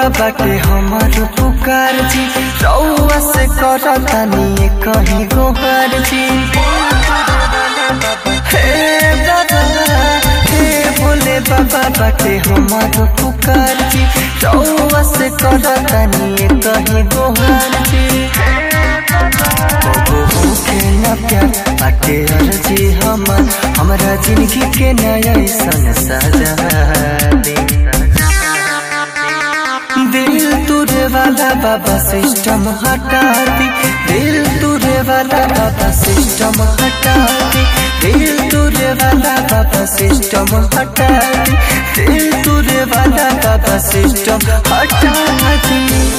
बाबा बाटे हमार पुकार जी रउआ से करतानी कहीं गोहार जी हे बाबा हे भोले बाबा बाटे हमार पुकार जी रउआ से करतानी कहीं गोहार जी कबो होके न प्यार बाटे अर्जी हमार हमरा जिंदगी के नया सन सजा दे दिल तुरे वाला बाबा सिस्टम हटा दी दिल तुरे वाला बाबा सिस्टम हटा दी दिल तुरे वाला बाबा सिस्टम हटा दी दिल तुरे वाला बाबा सिस्टम हटा दी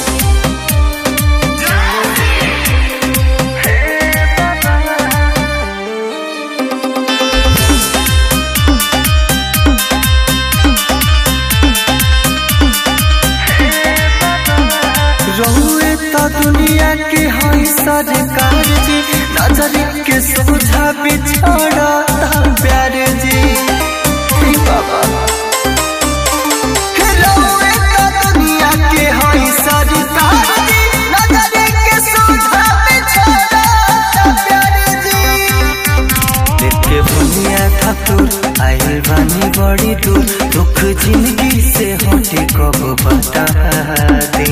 रहुए तो दुनिया के हई सरकार जी नजर के सोझा बिछड़ा प्यार जी हे बाबा हे रहुए तो दुनिया के हई सरकार जी नजर के सोझा बिछड़ा प्यार जी देखे बुनिया ठाकुर आइल बानी बड़ी दूर दुख जिंदगी से हटे कब बता दे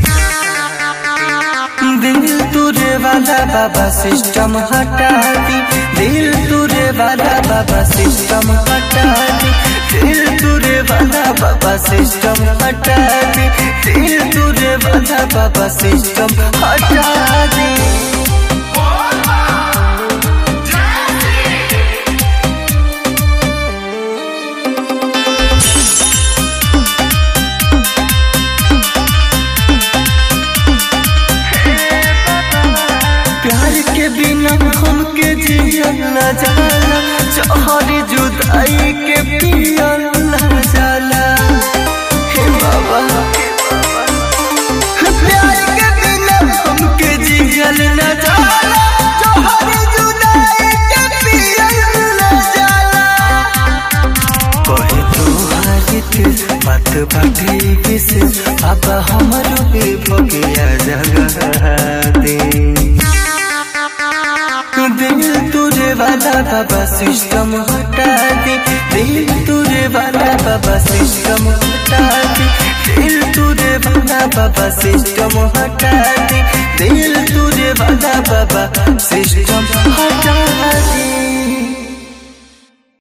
दिल तुरे वाला बाबा सिस्टम हटा दी दिल तुरे वाला बाबा सिस्टम हटा दी दिल तुरे वाला बाबा सिस्टम हटा दी दिल तुरे वाला बाबा सिस्टम हटा दी प्यार के बिना हमके जियल न जाला जहरी जुदाई के पियल न जाला हे बाबा प्यार के बिना हमके जियल न जाला जहरी जुदाई के पियल न जाला कहे तो हारित बात बाटे विशेष बाबा हमारो पे भगिया जगह दे दिल तुरे वाला बाबा सिस्टम हटा दे दिल तुरे वाला बाबा सिस्टम हटा दे दिल तुरे वाला बाबा सिस्टम हटा दे दिल तुरे